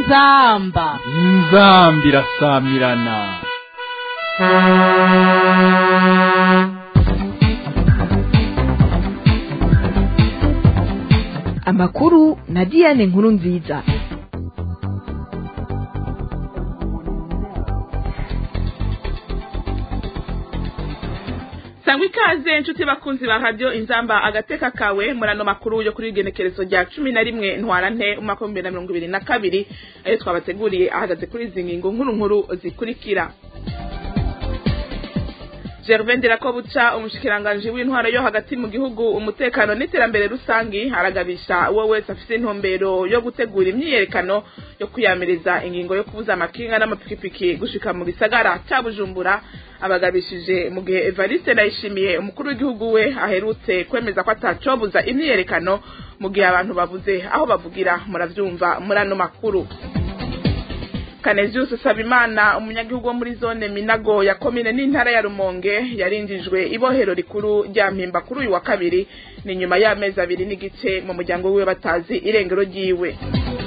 inzamba inzambi irasamirana amakuru na diane nkuru nziza sangwa ikaze inshuti bakunzi ba radiyo inzamba agateka kawe murano makuru yo kuri igenekerezo rya cumi na rimwe ntwara nte umwaka w'ibihumbi bibiri na mirongo ibiri na kabiri ayo twabateguriye ahagaze kuri izi ngingo nkuru nkuru zikurikira gervain ndirakobuca umushikiranganji w'intwaro yo hagati mu gihugu umutekano n'iterambere rusangi aragabisha uwo wese afite intumbero yo gutegura imyiyerekano yo kwiyamiriza ingingo yo kubuza amakinga n'amapikipiki gushika mu gisagara ca bujumbura abagabishije mu gihe evariste ndayishimiye umukuru w'igihugu we aherutse kwemeza ko atacobuza imyiyerekano mu gihe abantu babuze aho bavugira muravyumva muri ano makuru Canesius Sabimana umunyagihugu wo muri zone Minago ya komine n'intara ya Rumonge yarinjijwe ibohero rikuru rya Mpimba kuri uyu wa kabiri ni nyuma y'amezi abiri n'igice mu muryango wiwe batazi irengero ryiwe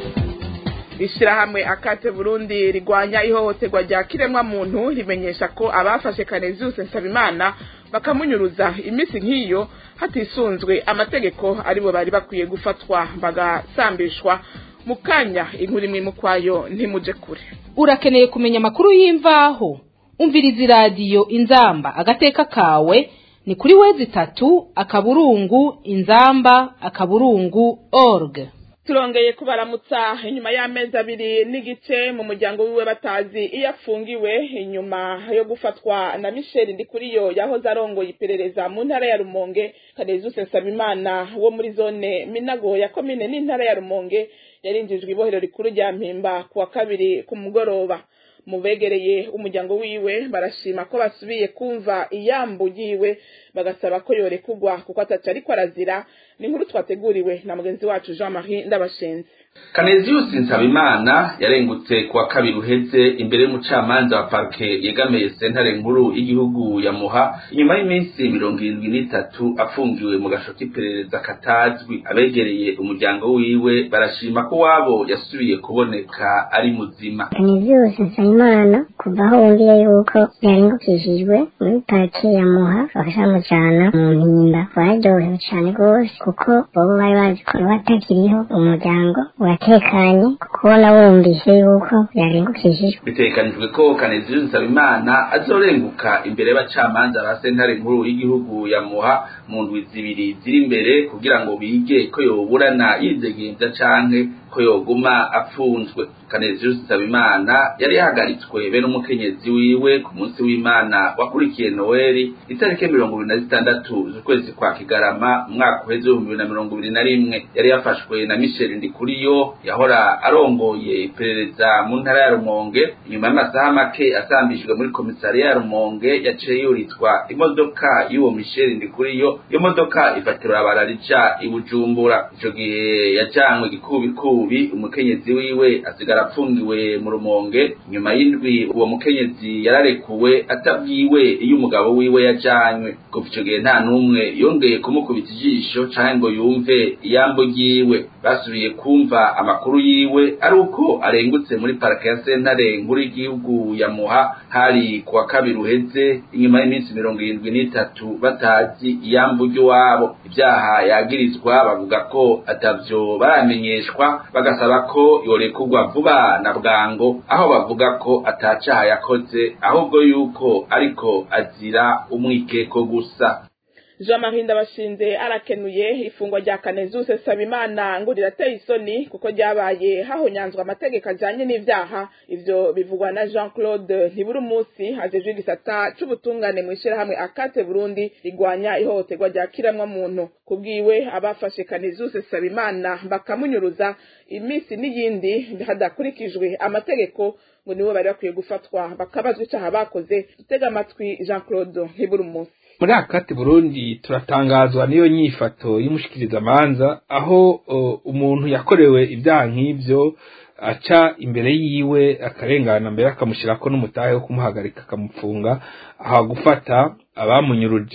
ishirahamwe akate Burundi rigwanya ihohoterwa rya kiremwa muntu rimenyesha ko abafashe Canesius Sabimana bakamunyuruza imisi nk'iyo hatisunzwe amategeko aribo bari bakwiye gufatwa bagasambishwa mukanya inkuru imwe mukwayo ntimuje kure urakeneye kumenya amakuru y'imvaho umviriza iradiyo inzamba agateka kawe ni kuri wezi itatu akaburungu inzamba akaburungu org turongeye kubaramutsa inyuma y'amezi abiri n'igice mu muryango wiwe batazi iyo afungiwe inyuma yo gufatwa na michel ndikuriyo yahoze arongoye iperereza mu ntara ya rumonge kanezuse nsabimana wo muri zone minago ya komine n'intara ya rumonge yarinjijwe ibohero rikuru rya mpimba ku wa kabiri ku mugoroba mu begereye umuryango wiwe barashima ko basubiye kumva iyambu yiwe bagasaba ko yorekugwa kuko ataca ariko arazira ni inkuru twateguriwe na mugenzi wacu jean marie ndabashenze Canesius Nsabimana yarengutse kuwa kabiri uheze imbere y'umucamanza wa parke yegamiye sentare nkuru y'igihugu ya Muha inyuma y'iminsi mirongo irindwi n'itatu afungiwe mu gasho k'iperereza katazwi abegereye umuryango wiwe barashima ko wabo yasubiye kuboneka ari muzima Canesius Nsabimana kuva aho wumviye yuko yarengukishijwe muri parke ya Muha bakashamujana mu mpimba bararyohewe cane rwose kuko bobo bari bazi ko batakiriho umuryango uratekanye kubona wumvise yuko yarengukishijwe bitegekanijwe ko Canesius Nsabimana azorenguka imbere y'abacamanza ba sentare nkuru y'igihugu ya Muha mu ndwi zibiri ziri imbere kugira ngo bige ko yoburana yidegemvya canke ko yoguma apfunzwe Canesius Nsabimana yari yahagaritswe be n'umukenyezi wiwe ku munsi w'Imana wakurikiye Noeli itariki mirongo ibiri na zitandatu z'ukwezi kwa Kigarama umwaka uheze w'ibihumbi bibiri na mirongo ibiri na rimwe yari yafashwe na Michel Ndikuriyo yahora arongoye iperereza mu ntara ya Rumonge inyuma y'amasaha make asambishijwe muri komisariya ya Rumonge yaciye yuritwa imodoka y'uwo Michel Ndikuriyo iyo modoka ifatira bararica i Bujumbura ico gihe yajanwe gikubikubi umukenyezi wiwe asigara apfungiwe mu rumonge nyuma y'indwi uwo mukenyezi yararekuwe atabwiwe iyo umugabo wiwe yajanywe kuva ico gihe nta n'umwe yongeye kumukubita ijisho canke ngo yumve iyambo ryiwe basubiye kumva amakuru yiwe ari uko arengutse muri parike ya sentare nkuru y'igihugu ya muha hari kuwa kabiri uheze inyuma y'iminsi mirongo irindwi n'itatu batazi iyambu ry'iwabo ibyaha yagirizwa bavuga ko atavyo baramenyeshwa bagasaba ko yorekurwa vuba na bwango aho bavuga ko atacaha yakoze ahubwo yuko ariko azira umwikeko gusa jean marie ndabashinze arakenuye ifungwa rya Canesius Sabimana ngo rirateye isoni kuko ryabaye hahonyanzwe amategeko ajanye n'ivyaha ivyo bivugwa na Jean Claude ntiburi umunsi hajejwe igisata c'ubutungane mu ishirahamwe akate Burundi rigwanya ihohoterwa rya kiramwa muntu kubwiwe abafashe Canesius Sabimana bakamunyuruza imisi n'iyindi hadakurikijwe amategeko ngo nibo bari bakwiye gufatwa bakabazwa icaha bakoze dutega amatwi Jean Claude ntiburi umunsi muri akati burundi turatangazwa n'iyo nyifato y'umushikirizamanza aho uh, umuntu yakorewe ibyaha nk'ivyo aca imbere yiwe akarengana mbere akamushyirako n'umutahe wo kumuhagarika akamupfunga aha gufata abamunyuruje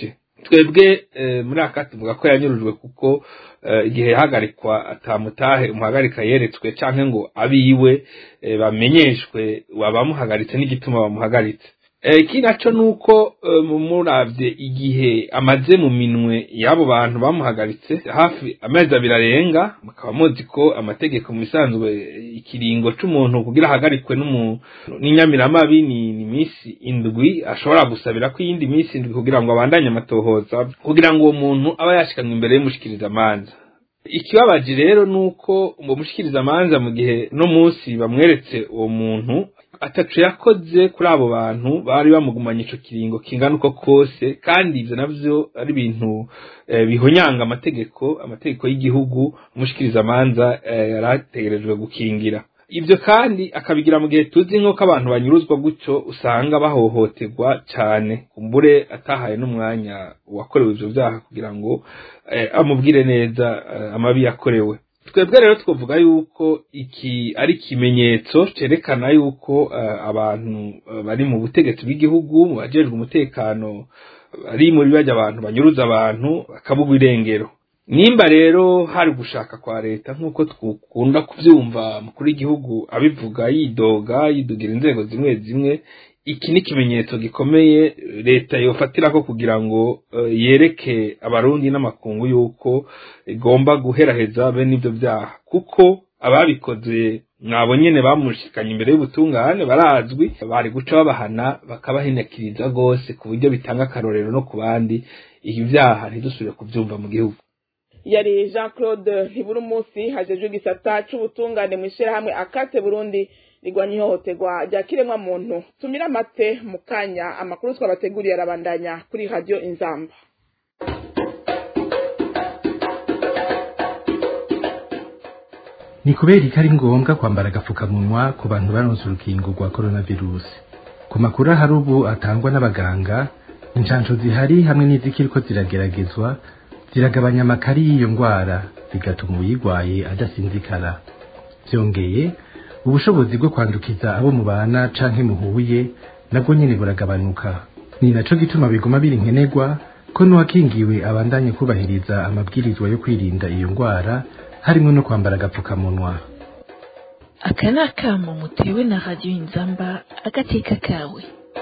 twebwe muri aka tuvuga ko yanyurujwe kuko igihe yahagarikwa atamutahe umuhagarika yeretswe cyangwa ngo abiwe bamenyeshwe wabamuhagaritse n'igituma bamuhagaritse iki nacyo ni uko murabye igihe amaze mu minwe y'abo bantu bamuhagaritse hafi amezi abiri arenga mukaba muzi ko amategeko mu bisanzwe ikiringo cy'umuntu kugira ahagarikwe n'inyamiramabi ni iminsi indwi ashobora gusabira ko iyindi minsi indwi kugira ngo abandanye amatohoza kugira ngo uwo muntu aba yashikanywe imbere y'umushikirizamanza ikibabaje rero ni uko uwo mushikirizamanza mu gihe no munsi bamweretse uwo muntu atacu yakoze kuri abo bantu bari bamugumanye ico kiringo kingana uko kose kandi ivyo navyo ari ibintu bihonyanga amategeko amategeko y'igihugu umushikirizamanza yarategerejwe gukingira ibyo kandi akabigira mu gihe tuzi nk'uko abantu banyuruzwa gutyo usanga bahohoterwa cyane kumbure atahaye n'umwanya wakorewe ibyo byaha kugira ngo amubwire neza amabi yakorewe twebwe rero twavuga yuko iki ari ikimenyetso cyerekana yuko abantu bari mu butegetsi bw'igihugu mu bajejwe umutekano bari muri bajya abantu banyuruza abantu bakabugwa irengero nimba rero hari gushaka kwa leta nk'uko twukunda kubyumva mukuru w'igihugu abivuga yidoga yidogira inzego zimwe zimwe iki ni ikimenyetso gikomeye leta yofatira ko kugira ngo yereke abarundi n'amakungu y'uko igomba guheraheza bene ibyo byaha kuko ababikoze mwabo nyene bamushikanye imbere y'ubutungane barazwi bari guca babahana bakabahenekiriza rwose ku buryo bitanga akarorero no ku bandi ibi byaha ntidusubire kubyumva mu gihugu yari jean claude ntibura umunsi hajejwe igisata c'ubutungane mu ishyirahamwe akate burundi rigwanya ihohoterwa rya kiremwa muntu tumira amate mu kanya amakuru twabateguriye arabandanya kuri radiyo inzamba ni kubera ko ari ngombwa kwambara agapfukamunwa ku bantu baronse urukingo rwa coronavirus ku makuru ahari ubu atangwa n'abaganga inshansho zihari hamwe n'izikiriko zirageragezwa ziragabanya amakari y'iyo ndwara zigatuma uyirwaye adasinzikara byongeye ubushobozi bwo kwandukiza abo mubana canke muhuye nabwo nyene buragabanuka ni naco gituma biguma biri nkenerwa ko n'uwakingiwe abandanye kubahiriza amabwirizwa yo kwirinda iyo ndwara harimo no kwambara agapfukamunwa aka ni akamo mutewe na radiyo inzamba agateka kawe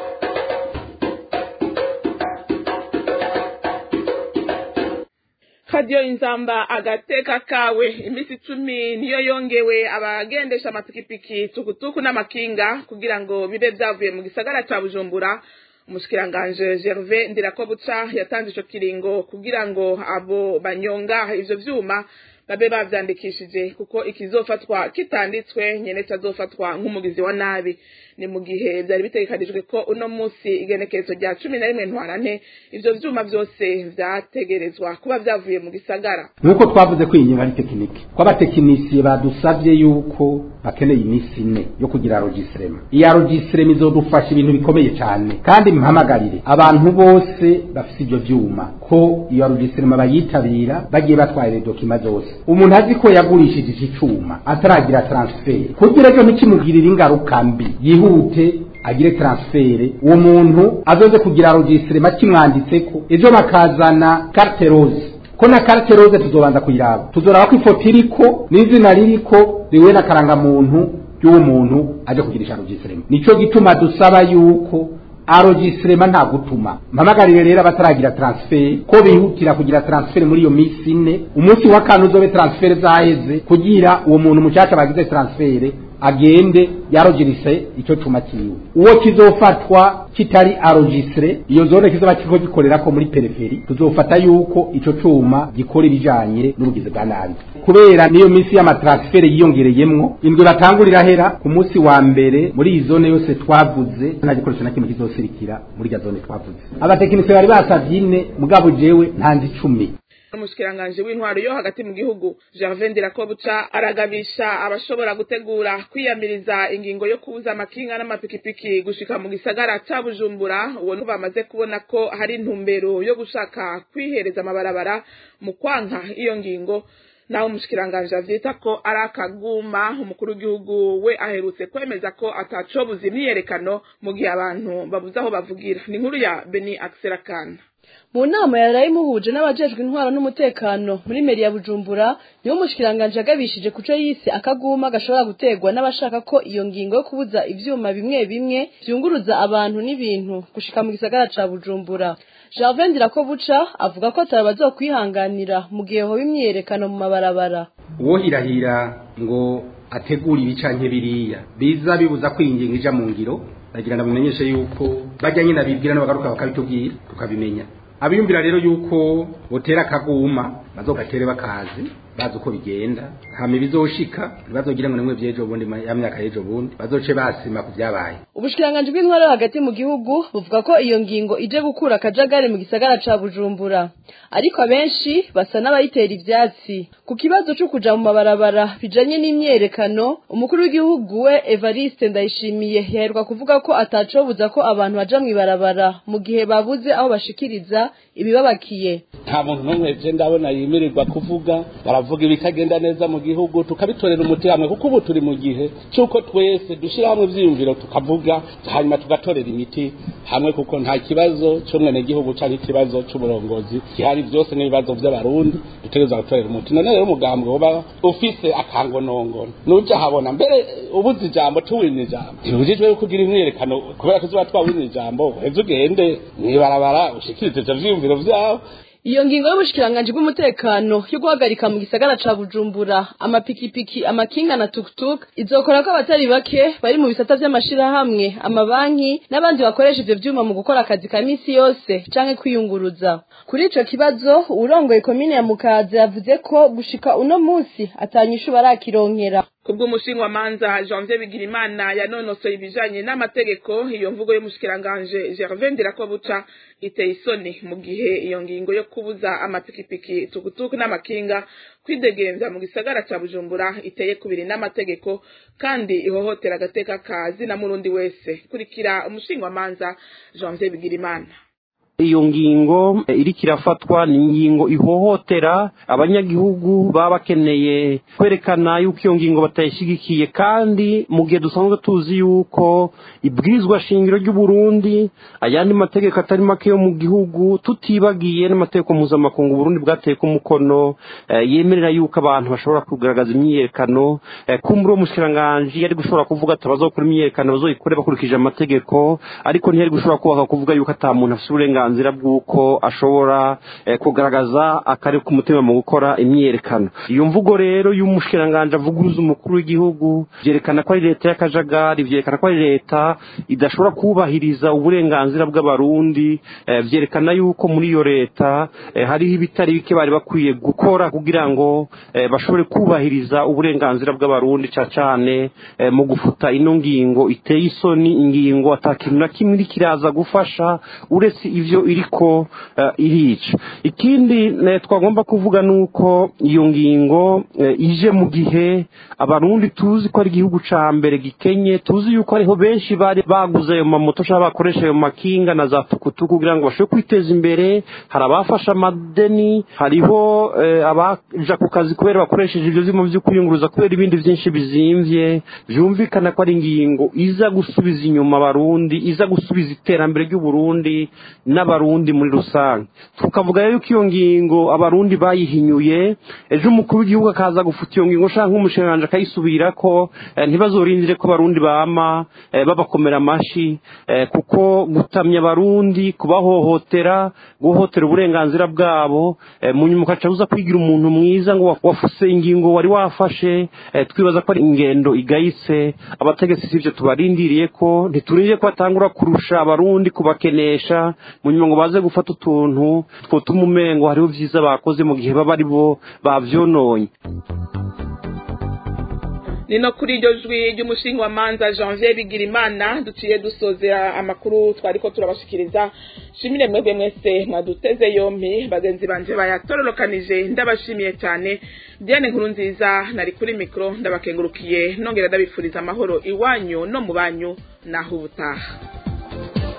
radiyo inzamba agateka kawe iminsi icumi niyo yongewe abagendesha amapikipiki tukutuku n'amakinga kugira ngo bibe byavuye mu gisagara cya bujumbura umushikiranganje gerve ndirakobuca yatanze ico kiringo kugira ngo abo banyonga ivyo vyuma babe bavyandikishije kuko ikizofatwa kitanditswe nyene cazofatwa nk'umugizi wa nabi ni mu gihe vyari bitegekanijwe ko uno musi igenekerezo rya cumi na rimwe ntwarante ivyo vyuma vyose vyategerezwa kuba vyavuye mu gisagara nk'uko twavuze ko iyi ngingo ari tekinike ko abatekinisiye badusavye yuko bakeneye iminsi ine yo kugira rogisirema iya rogisirema izodufasha ibintu bikomeye cyane kandi mpamagarire abantu bose bafite ivyo vyuma ko iyo rogisirema bayitabira bagiye batwaye dokima zose umuntu azi ko yagurishije iki cuma ataragira transfert kugira ejo ntikimugirire ingaruka mbi yihute agire transfert uwo muntu azoze kugira rogisirema kimwanditseko ejo bakazana carte rose ko na carte rose tuzobanza kuyiraba tuzoraba ko ifoto iriko n'izina ririko riwe n'akarangamuntu y'uwo muntu aje kugirisha rogisirema nico gituma dusaba yuko arogisirema nta gutuma mpamagarire rero abataragira transfer ko bihutira kugira transfer muri iyo minsi ine umunsi wa kane uzobe transfer zaheze kugira uwo muntu mucaca bagize transfer agende yarogirise ico cuma kiwe uwo kizofatwa kitari arogisire iyo zone kizoba kiriko gikorera ko muri periferi tuzofata yuko ico cuma gikora ibijanye n'ubugizi bwa nabi kubera niyo minsi y'amatransfere yiyongereyemwo indwi batangurira hera ku munsi wa mbere muri iyi zone yose twavuze nta gikoresho na kimwe kizosirikira muri irya zone twavuze abatekinisiye bari basavye ine mugabo jewe ntanze icumi umushikiranganje w'intwaro yo hagati mu gihugu Gervais Ndirakobuca aragabisha abashobora gutegura kwiyamiriza ingingo yo kubuza amakinga n'amapikipiki gushika mu gisagara ca Bujumbura uwo bamaze kubona ko hari intumbero yo gushaka kwihereza amabarabara mu kwanka iyo ngingo naho umushikiranganje avyita ko ari akaguma umukuru w'igihugu we aherutse kwemeza ko atacobuza imyiyerekano mu gihe abantu babuze aho bavugira ni inkuru ya Beni Akserakana mu nama yaraye imuhuje n'abajejwe intwaro n'umutekano muri meri ya bujumbura niwo mushikiranganje yagabishije kuco yise akaguma gashobora guterwa n'abashaka ko iyo ngingo yo kubuza ivyuma bimwe bimwe vyunguruza abantu n'ibintu gushika mu gisagara ca bujumbura Gervais Ndirakobuca avuga ko atari bazokwihanganira mu gihe hoba imyiyerekano mu mabarabara uwo hirahira ngo ategura ibi canke biriya biza bibuza ko iyi ngingo ija mu ngiro ndagira ndamumenyeshe yuko bajya nyine abibwira n'abagaruka bakabitubwira tukabimenya abiyumvira rero yuko botera akaguma bazogatere bakazi bazi uko bigenda hama ibizoshika ntibazogira ngo nimwe vy'ejo bundi ya myaka y'ejo bundi bazoce basima ku vyabaye ubushikiranganje bw'intwaro hagati mu gihugu buvuga ko iyo ngingo ije gukura akajagari mu gisagara ca bujumbura ariko abenshi basa n'abayitera ivyatsi ku kibazo co kuja mu mabarabara bijanye n'imyerekano umukuru w'igihugu we evariste ndayishimiye yaherwa kuvuga ko atacobuza ko abantu baja mw'ibarabara mu gihe babuze aho bashikiriza ibibabakiye nta muntu n'umwe je ndabona yimirirwa kuvuga baravuga ibitagenda neza mu gihugu tukabitorera umuti hamwe kuko ubu turi mu gihe cy'uko twese dushyira hamwe ivyiyumviro tukavuga hanyuma tugatorera imiti hamwe kuko nta kibazo c'umwenegihugu canke ikibazo c'uburongozi gihari vyose n'ibibazo vy'abarundi dutegereza gutorera umuti none rero umugambi woba ufise akangonongono nuja habona mbere ubuze ijambo tuwina ijambo ntibujijwe yuko ugira imyiyerekano kubera ko uzoba twawina ijambo uheze ugende mw'ibarabara ushikirize ivyo vyiyumviro vyawe iyo ngingo y'ubushikiranganje bw'umutekano yo guhagarika mu gisagara ca Bujumbura amapikipiki amakinga na tuktuk izokora ko abatari bake bari mu bisata vy'amashirahamwe amabanki n'abandi bakoresha ivyo vyuma mu gukora akazi ka misi yose canke kwiyunguruza kuri ico kibazo urongoye komine ya Mukaza yavuze ko gushika uno musi atanyishu barakironkera kubw'umushinga manza Janvier Bigirimana yanonosoye ibijanye n'amategeko iyo mvugo y'umushikiranganje Gervais Ndirakobuca iteye isoni mu gihe iyo ngingo yo kubuza amapikipiki tukutuku n'amakinga kwidegemvya mu gisagara ca Bujumbura iteye kubiri n'amategeko kandi ihohotera agateka kazi na murundi wese kurikira umushinga manza Janvier Bigirimana iyo ngingo iriko irafatwa ni ingingo ihohotera abanyagihugu baba bakeneye kwerekana yuko iyo ngingo batayishyigikiye kandi mu gihe dusanzwe tuzi yuko ibwirizwa shingiro ry'uburundi ayandi mategeko atari make yo mu gihugu tutibagiye n'amategeko mpuzamakungu uburundi bwateye ko umukono yemerera yuko abantu bashobora kugaragaza imyiyerekano kumbura uwo mushikiranganji yari gushobora kuvuga ati abazokora imyiyerekano bazoyikore bakurikije amategeko ariko ntiyari gushobora kubaka kuvuga yuko ata muntu afite uburenganzira bw'uko ashobora kugaragaza akari ku mutima mu gukora imyiyerekano iyo mvugo rero y'umushikiranganji avuguruza umukuru w'igihugu byerekana ko ari leta y'akajagari byerekana ko ari leta idashobora kubahiriza uburenganzira bw'abarundi byerekana yuko muri iyo leta hariho ibitari bike bari bakwiye gukora kugira ngo bashobore kubahiriza uburenganzira bw'abarundi cyane cyane mu gufuta ino ngingo iteye isoni ingingo atakintu na kimwe iri kiraza gufasha uretse ivyo iriko irica ikindi twagomba kuvuga nuko iyo ngingo ije mu gihe abarundi tuzi ko ari igihugu ca mbere gikenye tuzi yuko ariho benshi bari baguze ayo mamoto cyangwa bakoresha ayo makinga na za tukutuku kugira ngo bashobore kwiteza imbere hari abafashe amadeni hariho abaja ku kazi kubera bakoresheje ivyo vyuma vyo kwiyunguruza kubera ibindi vyinshi bizimvye vyumvikana ko ari ingingo iza gusubiza inyuma abarundi iza gusubiza iterambere ry'uburundi n'abarundi muri rusange tukavuga yuko iyo ngingo abarundi bayihinyuye ejo umukuru w'igihugu akaza gufuta iyo ngingo ushaka nk'umushikiranganji akayisubirako ntibazorindire ko abarundi bama babakomera amashi kuko gutamya abarundi kubahohotera guhohotera uburenganzira bwabo mu nyuma ukaca uza kwigira umuntu mwiza ngo wafuse ingingo wari wafashe twibaza ko ari ingendo igayitse abategetsi sivyo tubarindiriye ko ntiturindiriye ko batangura kurusha abarundi kubakenesha mu nyuma ngo baze gufata utuntu twotuma umengo hariho vyiza bakoze mu gihe baba ari bo bavyononye nino kuri iryo jwi ry'umushinga wa manza janvier bigirimana duciye dusozera amakuru twariko turabashikiriza shimire mwebwe mwese mwaduteze yompi bagenzi banje bayatororokanije ndabashimiye cyane diane nkuru nziza nari kuri mikoro ndabakengurukiye nongera ndabifuriza amahoro iwanyu no mu banyu naho ubutaha